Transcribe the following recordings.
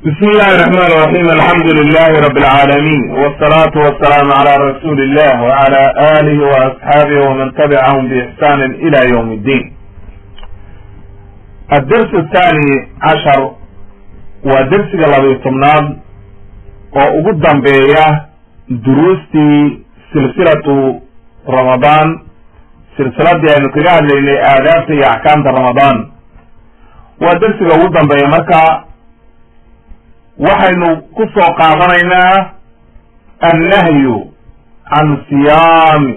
بسم الله الرحمن الرحيم الحمد لله رب العالمين والصلاة والسلام على رسول الله وعلى آله وأصحابه ومن تبعهم بإحسان إلى يوم الدين الدرس الثاني عشر ودرس قلبي طمنان وقدم بيا دروستي سلسلة رمضان سلسلة دي أنه كجاه لي آدابتي أحكام رمضان ودرس قدم بيا مركا waxaynu ku soo qaadanaynaa annahyu can siyaami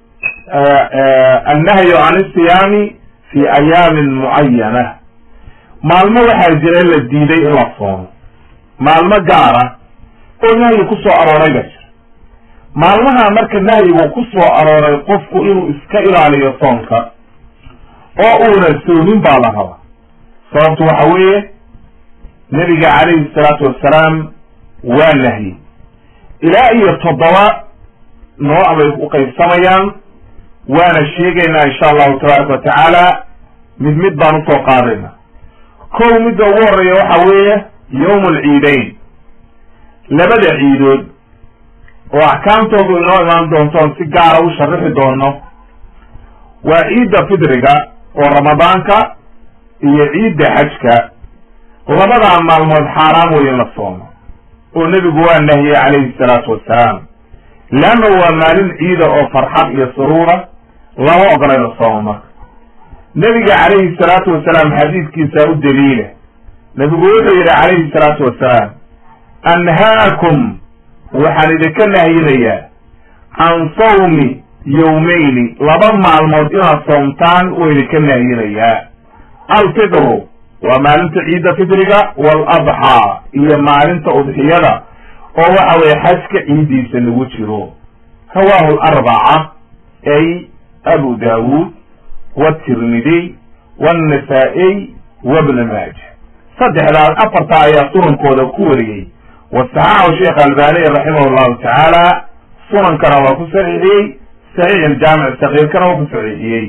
annahyu can isiyaami fi ayaamin mucayana maalmo waxaa jira la diiday in la soomo maalmo gaara oo nahyi ku soo arooray ba jira maalmaha marka nahyigu ku soo arooray qofku inuu iska ilaaliyo soonka oo uuna soomin baa la rabaa sababtu waxa weeye nebiga calayhi salaatu wassalaam waa nahyi ilaa iyo toddoba nooc bay u qaybsamayaan waana sheegaynaa insha allahu tabaaraka wa tacaala mid mid baan usoo qaadaynaa kow midda ugu horeeya waxa weeye yawm alciidayn labada ciidood oo axkaamtoodu inoo imaan doontoon si gaara u sharixi doono waa ciidda fidriga oo ramadaanka iyo ciidda xajka labadaa maalmood xaaraam wey in la soomo oo nebigu waa nahiyey calayhi salaatu wassalaam leanna waa maalin ciida oo farxad iyo suruura lama ogola in la soomo marka nebiga calayhi salaatu wasalaam xadiidkiisaa u daliila nebigu wuxuu yidhi calayhi salaatu wassalaam anhaakum waxaan idinka nahiyinayaa can sawmi yawmayni laba maalmood inaad soomtaan oo idinka nahiyinayaa alfidru waa maalinta ciidda fidriga waaladxaa iyo maalinta udxiyada oo waxa weye xajka ciiddiisa lagu jiro rawaahu larbaca ay abu daawuud watirmidiy wannasaa'iy wabna maaja saddexdaas afartaa ayaa sunankooda ku wariyey wasaxaxu sheekh albaniy raximah llahu tacaala sunankana waa ku saxiixiyey saxiix iljaamic sakiirkana waa ku saxiixiyey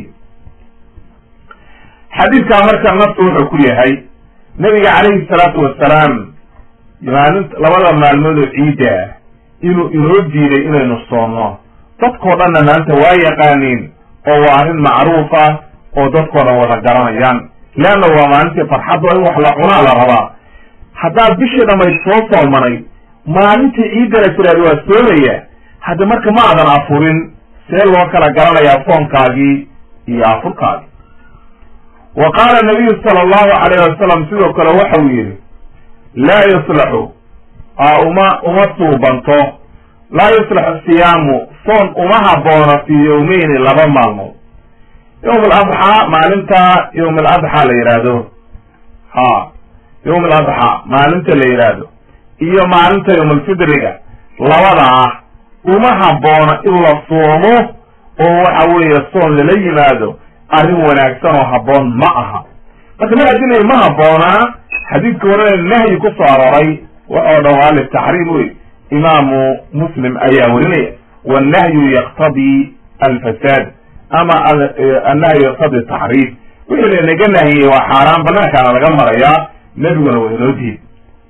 xadiidkaa marka naftu wuxuu ku yahay nebiga calayhi salaatu wassalaam maalinta labada maalmood oo ciidda ah inuu inoo diiday inaynu soomno dadkoo dhanna maanta waa yaqaaniin oo waa arrin macruuf ah oo dadkoo dhan wada garanayaan leanna waa maalintii farxadda in wax la cunaa la rabaa haddaad bishii dhammayd soo soomanay maalintii ciiddana tiraad waa soomaya hadda marka ma aadan afurin see loo kala garanayaa soonkaagii iyo afurkaagii wa qaala nabiyu sala allahu calayh wasalam sidoo kale waxau yidhi laa yuslaxu uma uma suubanto laa yuslaxu siyaamu soon uma habboona fii yawmeyni laba maalmood yawm aladxaa maalinta yawm aladxaa la yidhaahdo ha yawm aladxaa maalinta la yidhaahdo iyo maalinta yawm alfidriga labadaa uma habboona in la soomo oo waxa weeye soon lala yimaado arrin wanaagsan oo habboon ma aha marka ma adinay ma habboonaa xadiidka horena nahyi ku soo arooray waxoo dhan waa litaxriim wey imaamu muslim ayaa werinaya wannahyu yaqtadii alfasaad ama annahyu yaqtadii taxriif wixii lanaga nahiyey waa xaaraan banaankaana laga marayaa nebiguna waa inoo diid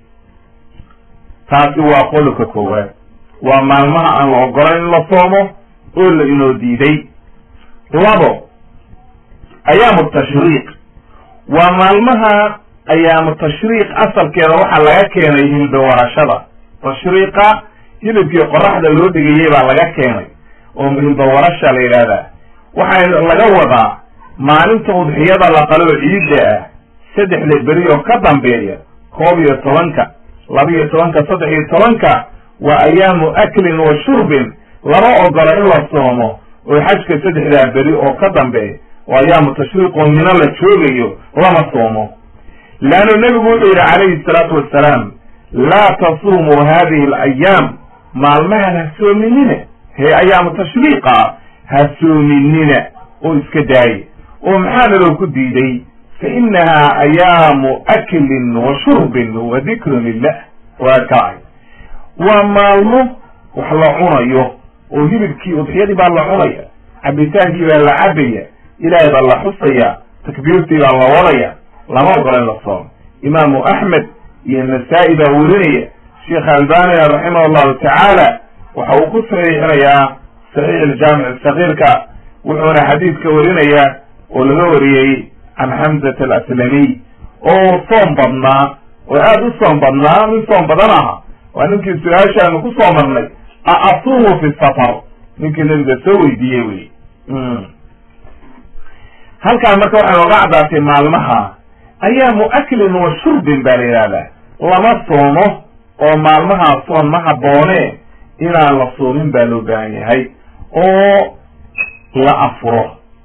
taasi waa qodobka koowaad waa maalmaha aan la ogolayn in la soomo oo la inoo diiday labo ayaamu tashriiq waa maalmaha ayaamu tashriiq asalkeeda waxaa laga keenay hilbawarashada tashriiqa hilibkii qoraxda loo dhigayey baa laga keenay oo hilbawarasha la yidhaahdaa waxaa laga wadaa maalinta udxiyada la qaloo ciidda ah saddexda beri oo ka dambeeya koob iyo tobanka laba iyo tobanka saddex iyo tobanka waa ayaamu aklin wa shurbin lama ogola in la soomo oo xajka saddexdaa beri oo ka dambeeya oo ayaamu tashriiq oo mino la joogayo lama soomo leannu nebigu wuxuu yidhi calayhi salaatu wassalaam laa tasuumuu hadihi alayaam maalmahan ha soominina hee ayaamu tashriiqa ha soominina oo iska daaye oo maxaa naloo ku diiday fa inahaa ayaamu aklin wa shurbin wa dikrun lilah waa kacay waa maalmo wax la cunayo oo hilibkii udxiyadii baa la cunaya cabitaankii baa la cabaya ilaahay baa la xusaya takbiirtii baa la wadaya lama ogola in la soomo imaamu axmed iyo nasaa-i baa werinaya sheekh albania raximah allahu tacaala waxa uu ku saxiixinayaa saxiix aljaamic sakiirka wuxuuna xadiidka warinayaa oo laga wariyey can xamzat alaslamiy oo soom badnaa oo aada u soom badnaa min soom badan aha waa ninkii su-aashaanu ku soo marnay a asuumu fi safar ninkii nabiga soo weydiiyey wey halkaan marka waxay nooga caddaatay maalmaha ayaamu aklin wa shurbin baa la yidhahdaa lama soomo oo maalmahaa soon ma habboone inaan la soomin baa loo baahan yahay oo la afuro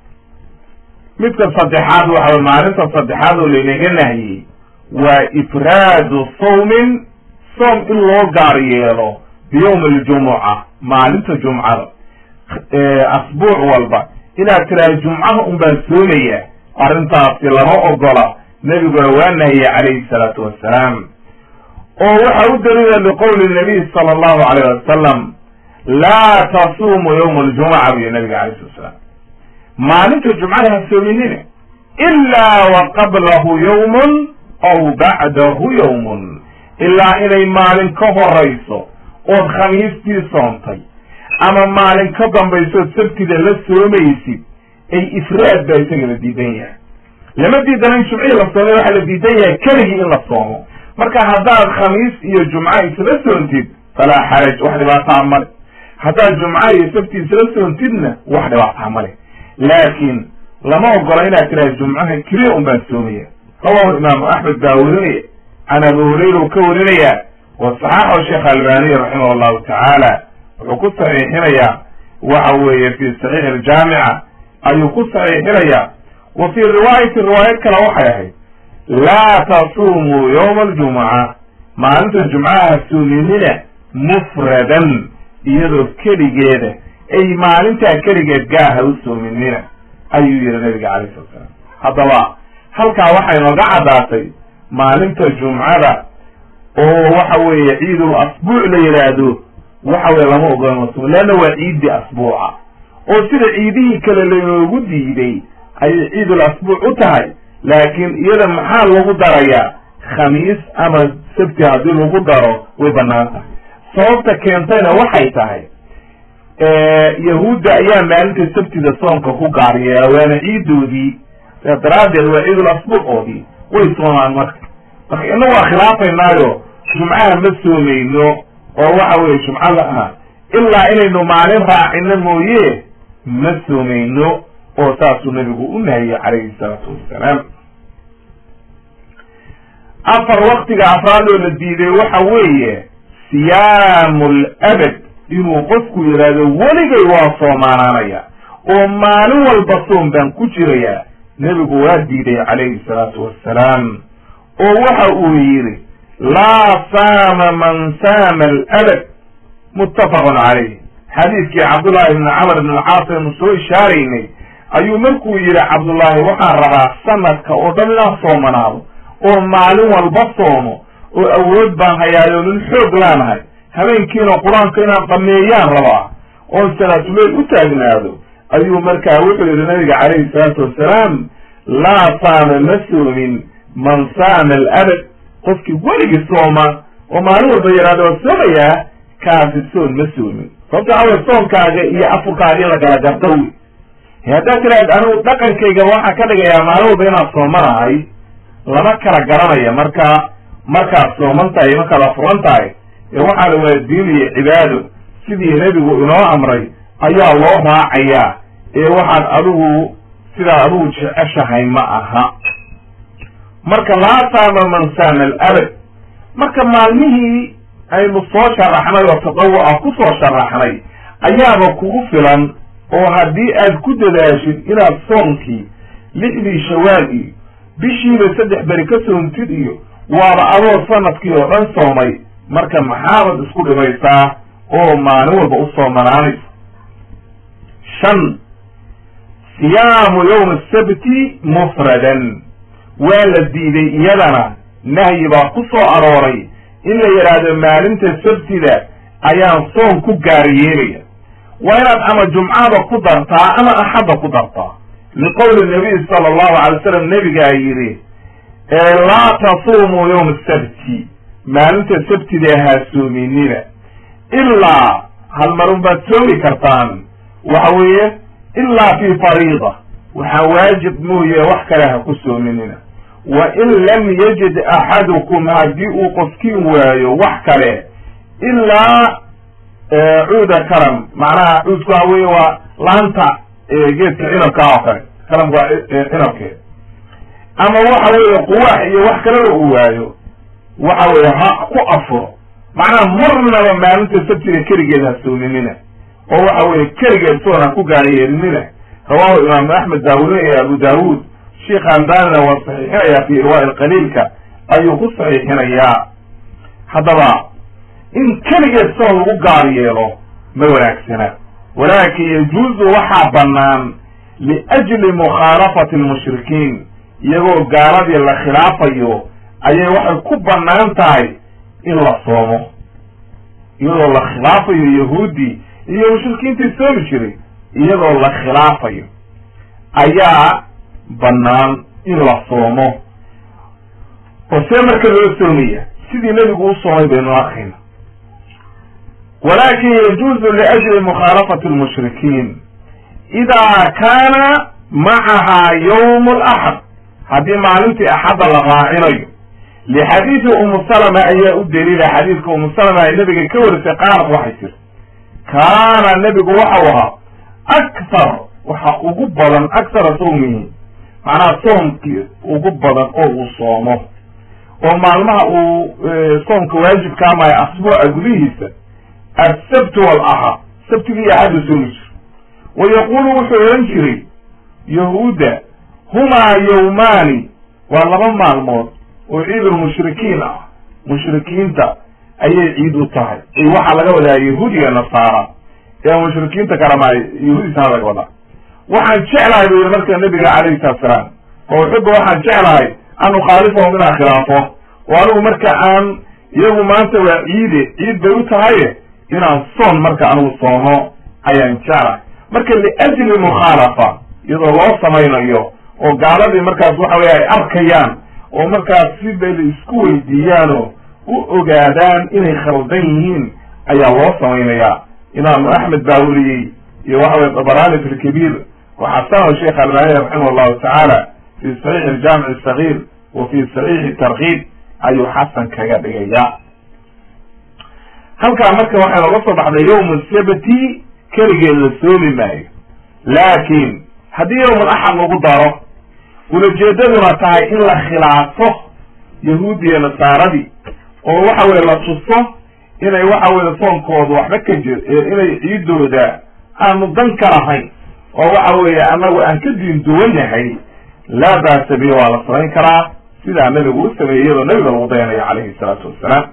midka saddexaad waxa maalinta saddexaad oo laynaga nahiyey waa ifraadu sawmin soom in loo gaar yeelo biyawmi aljumuca maalinta jumcada asbuuc walba inaad tiraha jumcaha un baan soomaya arrintaasi lama ogola nebiguna waa nahiyey calayhi salaatu wassalaam oo waxa u daliila liqowli nabiy sala allahu alayh wasalam laa tasuumu yawma aljumuca buyo nabiga alayh slat salaam maalinta jumcada ha soominina ilaa wa qablahu yawmun aw bacdahu yawmun ilaa inay maalin ka horayso ood khamiistii soontay ama maalin ka dambaysood sabtida la soomaysid ay ifraad baa isaga la diidan yahay lama diidana in jumcihii la soomay waxaa la diidan yahay keligii in la soomo marka haddaad khamiis iyo jumca isla soontid falaa xaraj wax dhibaataa male haddaad jumca iyo sabti isla soontidna wax dhibaataa male laakiin lama ogola inaad tiraha jumcaha keliya un baan soomaya rawahu imaamu axmed baa werinaya can abu hurayra uu ka warinaya wa saxaxahu sheekh albaniy raximah allahu tacaala wuxuu ku saxiixinayaa waxa weeye fi saxiix aljaamica ayuu ku saxiixinayaa wa fii riwaayati riwaayad kale waxay ahayd laa tasuumuu yawma aljumuca maalinta jumcaha soominina mufradan iyadoo keligeeda ay maalintaa keligeed gaaha u soominina ayuu yihi nabiga calayh sala salaam haddaba halkaa waxay nooga caddaatay maalinta jumcada oo waxa weeye ciidul asbuuc la yidhaahdo waxa weye lama ogola masum leanna waa ciiddii asbuuca oo sida ciidihii kale laynoogu diiday ayay ciidul asbuuc u tahay laakiin iyada maxaa lagu darayaa khamiis ama sabti haddii lagu daro way banaan tahay sababta keentayna waxay tahay yahuudda ayaa maalinta sabtida soonka ku gaar yeela waana ciidoodii saa daraaddeed waa ciidul asbuucoodii way soomaan marka marka ina waa khilaafaynaayo jumcaha ma soomayno oo waxa weye jumcada ah ilaa inaynu maalin raacino mooye ma soomayno oo saasuu nabigu u nahiyey calayhi salaatu wassalaam afar waktiga afraadoo la diiday waxa weeye siyaamu labad inuu qofku yidhaahdo weligay waa soomaanaanaya oo maalin walba soom baan ku jirayaa nebigu waa diiday calayhi salaatu wassalaam oo waxa uu yidhi laa saama man saama alabad muttafaqun calayh xadiidkii cabdullaahi ibni camr ibn alcaas aynu soo ishaaraynay ayuu markuu yidhi cabdullaahi waxaan rabaa sanadka oo dhan inaan soomanaado oo maalin walba soomo oo awood baan hayaayo nin xoog laanahay habeenkiina qur-aanka inaan dhameeyaan rabaa oon salaatuleyl u taagnaado ayuu markaa wuxuu yidhi nabiga calayhi salaatu wassalaam laa saama ma soomin man saama alabad qofkii weligii sooma oo maalin walba yidhahdo waa soomayaa kaasi soon ma soomin sababta awe soonkaaga iyo afurkaaga in la kala garta wy haddaad tiraad anigu dhaqankayga waxaa ka dhigayaa maalin walba inaad soomanahay lama kala garanaya marka markaad sooman tahay markaad afuran tahay ee waxaana waa diin iyo cibaado sidii nebigu inoo amray ayaa loo raacayaa ee waxaad adigu sidaad adigu jeceshahay ma aha marka laa saama man saama alabad marka maalmihii aynu soo sharaxnay oo tadawu ah ku soo sharaxnay ayaaba kugu filan oo haddii aad ku dadaashid inaad soonkii lixdii shawaal iyo bishiiba saddex beri ka soontid iyo waaba adoo sanadkii oo dhan soomay marka maxaabad isku dhibaysaa oo maalin walba u soomanaanaysa shan siyaamu yawma asabti mufradan waa la diiday iyadana nahyi baa ku soo arooray in la yidhaahdo maalinta sabtida ayaan soon ku gaar yeelaya waa inaad ama jumcada ku dartaa ama axadda ku dartaa liqowli nabiy sala allahu alay wasalam nebigaa yidhi laa tasuumuu yowma sabti maalinta sabtida ha soominina ilaa hal marun baad soomi kartaan waxa weeye ilaa fi fariida waxaa waajib mooye wax kale ha ku soominina wa in lam yajid axadukum haddii uu qofkiin waayo wax kale ilaa cuuda karam macnaha cuudku waxa weye waa laanta geedka cinabka oo kale karamka waa cinabkeed ama waxa weeye quwaax iyo wax kaleba uu waayo waxa weye ha ku afuro macnaha marnaba maalinta sabtiga keligeed ha soominina oo waxa weye keligeed soon ha ku gaariyeelinina rawahu imaam axmed daawuud iyo abu daawuud sheikh albanina waa saxiixinaya fi irwaa ilqaliilka ayuu ku saxiixinayaa haddaba in keligeed soon lagu gaar yeelo ma wanaagsana walaakin yajuuzu waxaa bannaan liajli mukhaalafati lmushrikiin iyagoo gaaladii la khilaafayo ayay waxay ku bannaan tahay in la soomo iyadoo la khilaafayo yahuudi iyo mushrikiintii soomi jiray iyadoo la khilaafayo ayaa bannaan in la soomo oo see marka loo soomaya sidii nebigu u soomay baynu arkayna walakin yajuuzu liajli mukhaalafati lmushrikiin idaa kaana macahaa yawm alaxad haddii maalintii axadda la raacinayo lixadiidi umu salama ayaa u daliila xadiidka umu salama ay nabiga ka warisay qaalat waxay tiri kaana nebigu waxau ahaa akthar waxa ugu badan akthara sawmihi macnaha soomkii ugu badan oo uu soomo oo maalmaha uu soomka waajibkaa maya asbuuca gudihiisa assabt walaxad sabtigii axadu soomi jiro wa yaqulu wuxuu odhan jiray yahuudda humaa yawmaani waa laba maalmood oo ciidulmushrikiin ah mushrikiinta ayay ciid u tahay waxaa laga wadaa yahuudiga nasaara ee mushrikiinta kalema yahuudisana laga wadaa waxaan jeclahay bu yidhi marka nabiga calayhi salatu salaam oo xugga waxaan jeclahay an ukhaalifahum inaan khilaafo oo anigu marka aan iyagu maanta waa ciide ciid bay u tahaye inaan soon marka anigu soomo ayaan jeclahay marka liajli mukhaalafa iyadoo loo samaynayo oo gaaladii markaas waxa weye ay arkayaan oo markaas sibay la isku weydiiyaanoo u ogaadaan inay khaldan yihiin ayaa loo samaynayaa imaamu axmed baa weriyey iyo waxa weye dabarani fi lkabiir waxasanahu sheekh albani raximah allahu tacaala fi saxiixi aljaamic asaghiir wa fi saxiixi tarkiib ayuu xasan kaga dhigaya halkaa marka waxay nooga soo baxday yawmu sabti keligeed la soomi maayo laakin haddii yawmul axad lagu daro ulajeedaduna tahay in la khilaafo yahuudiya nasaaradii oo waxa weye la tuso inay waxa weye soonkooda waxba ka jir inay ciidooda aanu dan ka lahayn oo waxa weeye annagu aan ka diin duwannahay laa baasa bi waa la samayn karaa sidaa nabigu u sameeyey iyadoo nabiga lagu dayanayo calayhi salaatu wassalaam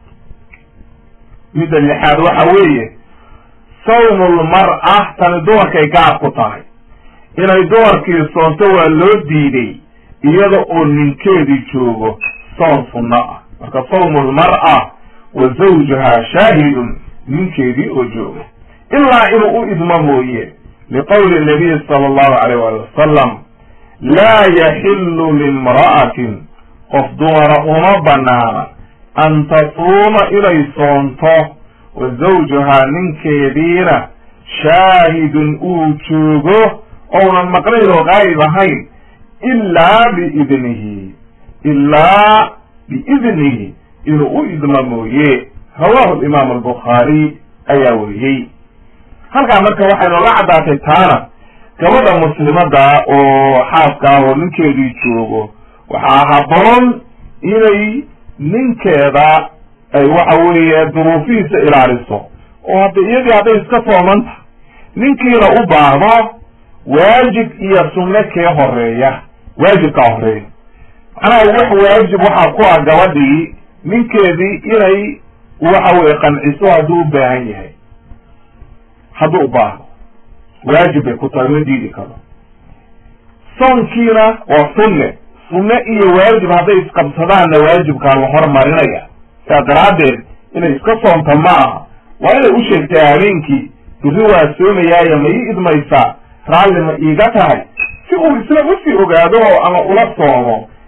midda lixaad waxa weeye sawmulmar'a tani dumarkay gaab ku tahay inay dumarkii soonto waa loo diiday iyada oo ninkeedii joogo soon sunno ah marka sawmulmar'a wa zawjuhaa shaahidun ninkeedii oo jooga ilaa inuu u idmo mooye liqowli nabiyi sala allahu alayh waali wasalam laa yaxillu limra'atin qof dumara uma banaana an tasuuma inay soonto wa zawjuhaa ninkeediina shaahidun uu joogo ounan maqnayn oo qaa'ib ahayn ilaa biidnihi ilaa biidnihi inuu u idmo mooye rawahu alimaam albukhaari ayaa weriyey halkaa marka waxay nooga caddaatay taana gabadha muslimadda oo xaaska ah oo ninkeedii joogo waxaa haboon inay ninkeeda ay waxa weeye duruufihiisa ilaaliso oo hadda iyadii hadday iska soomanta ninkiina u baahdo waajib iyo sunne kee horeeya waajibkaa horeeya macnaha wax waajib waxaa ku ah gabadhii ninkeedii inay waxa weye qanciso hadduu u baahan yahay hadduu u baahdo waajib bay ku tahay ma diidi karo soonkiina waa sunne sunne iyo waajib hadday isqabsadaanna waajibkaa la hormarinaya sidaa daraaddeed inay iska soonta ma aha waa inay u sheegtay habeenkii biri waa soomayaayo ma ii idmaysaa raalli ma iiga tahay si uu isla usii ogaado oo ama ula soomo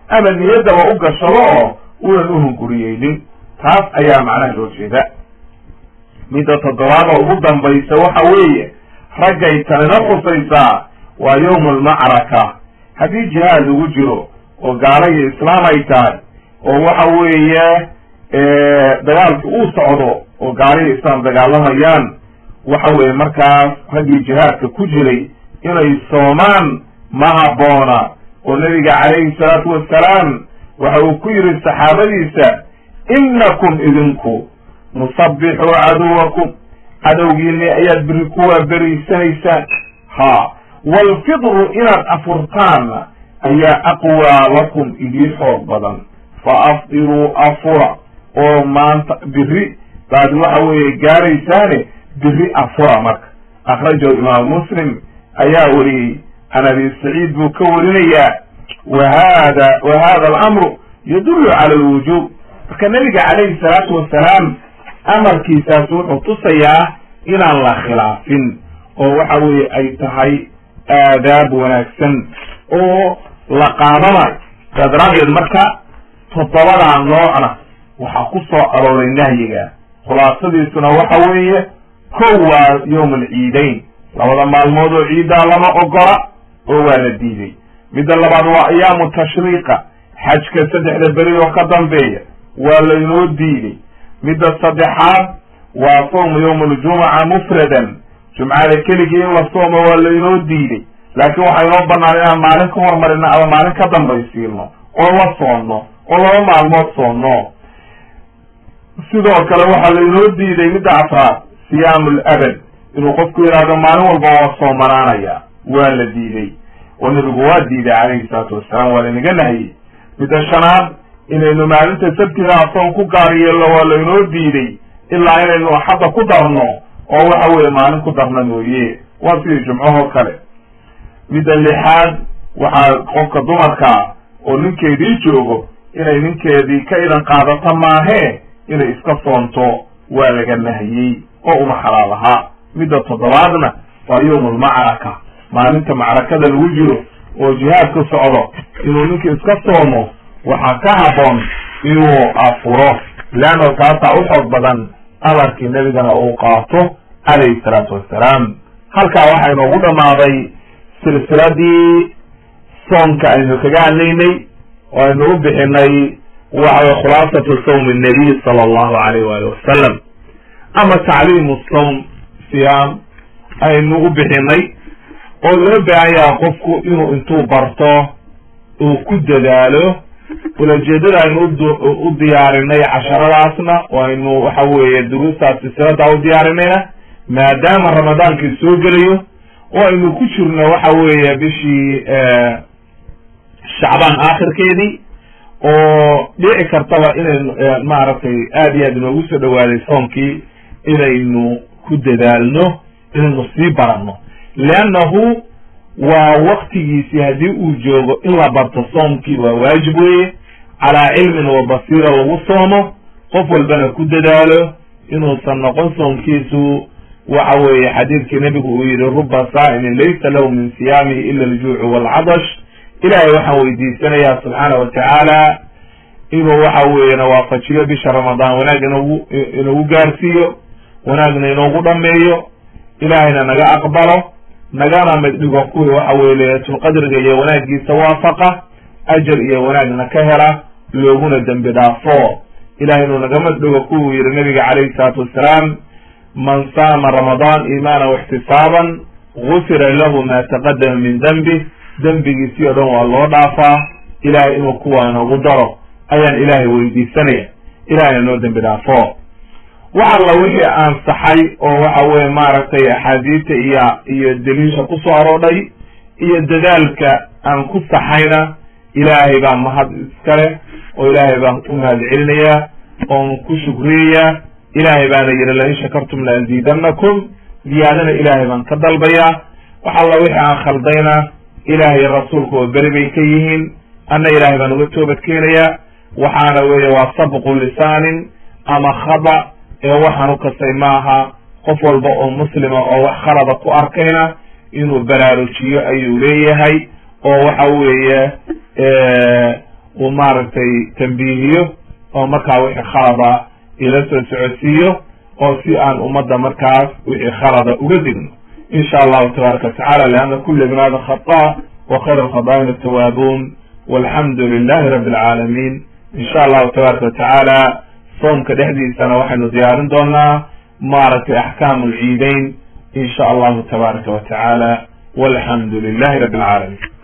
ama niyaddaba u gashado oo unan uhunguriyeynin taas ayaa macnaha loo jeeda midda toddobaad oo ugu dambaysa waxa weeye raggay tanina khusaysaa waa yowma almacraka haddii jihaad lagu jiro oo gaala iyo islaam ay tahay oo waxa weeye dagaalki uu socdo oo gaala iyo islaam dagaalamayaan waxa weeye markaas raggii jihaadka ku jiray inay soomaan ma habboona oo nabiga calayhi salaatu wassalaam waxa uu ku yidhi saxaabadiisa innakum idinku nusabbixuu caduwakum cadowgiini ayaad beri kuwaa beriysanaysaan ha waalfidru inaad afurtaanna ayaa aqwaa lakum idii xoog badan fa afdiruu afura oo maanta biri baad waxa weeye gaaraysaane biri afura marka akhrajahu imaam muslim ayaa wariyey can abi saciid buu ka warinayaa wa hada wa hada alamru yadullu cala alwujuub marka nabiga calayhi salaatu wasalaam amarkiisaas wuxuu tusayaa inaan la khilaafin oo waxa weeye ay tahay aadaab wanaagsan oo la qaadanayo saa daraadeed marka toddobadaa noocna waxaa ku soo arooray nahyiga khulaasadiisuna waxa weeye kow waa yowm alciidayn labada maalmood oo ciiddaa lama ogola oo waa la diiday midda labaad waa ayaamu tashriiqa xajka saddexda beri oo ka dambeeya waa laynoo diiday midda saddexaad waa sawmu yowma aljumuca mufradan jumcada keligii in la soomo waa laynoo diiday laakiin waxaa inoo banaan inaan maalin ka hormarino ama maalin ka dambaysiino oo la soonno oo laba maalmood soonno sidoo kale waxaa laynoo diiday midda afraad siyaamu labad inuu qofku yidhaahdo maalin walba waa soomanaanaya waa la diiday oo nabigu waa diiday calayhi salaatu wasalaam waa laynaga nahiyey midda shanaad inaynu maalinta sabtida asoon ku gaar yeelno waa laynoo diiday ilaa inaynu axadda ku darno oo waxa weeye maalin ku darna mooye waa sidii jumcahoo kale midda lixaad waxaa qofka dumarkaa oo ninkeedii joogo inay ninkeedii ka idan qaadato maahee inay iska soonto waa laga nahiyey oo uma xalaal ahaa midda toddobaadna waa yowma almacraka maalinta macrakada lagu jiro oo jihaadka socdo inuu ninka iska soomo waxaa ka habboon inuu afuro leanno taasaa u xoog badan amarkii nebigana uu qaato calayhi salaatu wassalaam halkaa waxaa inoogu dhammaaday silsiladii soonka aynu kaga hadlaynay oo aynu u bixinay waxaway khulaasatu sawmi nabiy sala allahu alayh waali wasalam ama tacliimu sawm siyaam aynu u bixinay oo loo baahan yaha qofku inuu intuu barto uu ku dadaalo ulajeedada aynu u diyaarinay casharadaasna oo aynu waxa weeye duruustaas silsiladaa u diyaarinayna maadaama ramadaankii soo gelayo oo aynu ku jirno waxa weeye bishii shacbaan aakhirkeedii oo dhici kartaba inaynu maaragtay aad iyo aad inoogu soo dhawaaday soonkii inaynu ku dadaalno inaynu sii baranno leannahu waa waktigiisii haddii uu joogo in la barto soomkii waa waajib weeye calaa cilmin wa basiira lagu soomo qof walbana ku dadaalo inuusan noqon soomkiisu waxa weeye xadiidkii nebigu uu yihi ruba saa'imin laysa lahu min siyaamihi ila aljuucu waalcadash ilaahay waxaan weydiisanayaa subxaana wa tacaala inuu waxa weeye na waafajiyo bisha ramadaan wanaag inoogu inoogu gaarsiiyo wanaagna inoogu dhameeyo ilaahayna naga aqbalo nagana mid dhigo kuwii waxa weye laylatulqadriga iyo wanaagiisa waafaqa ajar iyo wanaagna ka hela looguna dembi dhaafo ilahay inuu naga mid dhigo kuwuu yihi nabiga calayhi salaatu wassalaam man saama ramadaan iimaana waxtisaaban gufira lahu ma taqadama min dembih dembigiisii o dhan waa loo dhaafaa ilahay inuu kuwaa inoogu daro ayaan ilaahay weydiisanaya ilahayna noo dembi dhaafo wax alla wixii ansaxay oo waxa weye maaragtay axaadiista iyo iyo daliisha kusoo aroodhay iyo dadaalka aan ku saxayna ilaahay baan mahad iskale oo ilaahay baan u mahad celinayaa oon ku shukriyayaa ilaahay baana yidhi lain shakartum la aziidanakum ziyaadana ilaahay baan ka dalbayaa wax alla wixii aan khaldayna ilaahay rasuulku oo beri bay ka yihiin anna ilaahay baan uga toobad keenayaa waxaana weeye waa sabqu lisaanin ama khada ee waxaan u kastay maaha qof walba oo muslima oo wax khalada ku arkayna inuu baraarujiyo ayuu leeyahay oo waxa weeye uu maaragtay tambiihiyo oo markaa wixii khalada ila soo socodsiiyo oo si aan ummadda markaas wixii khalada uga digno insha allahu tabaaraka watacala lianna kula ibn aadam khata wa khayr alkhadaa'in atawaabuun walxamdu lilahi rabbi alcaalamiin insha allahu tabaaraka watacaala soomka dhexdiisana waxaynu diyaarin doonaa maaragtay axkaamu alciideyn insha allahu tabaaraka wa tacaala walxamdu lilahi rabbi alcaalamiin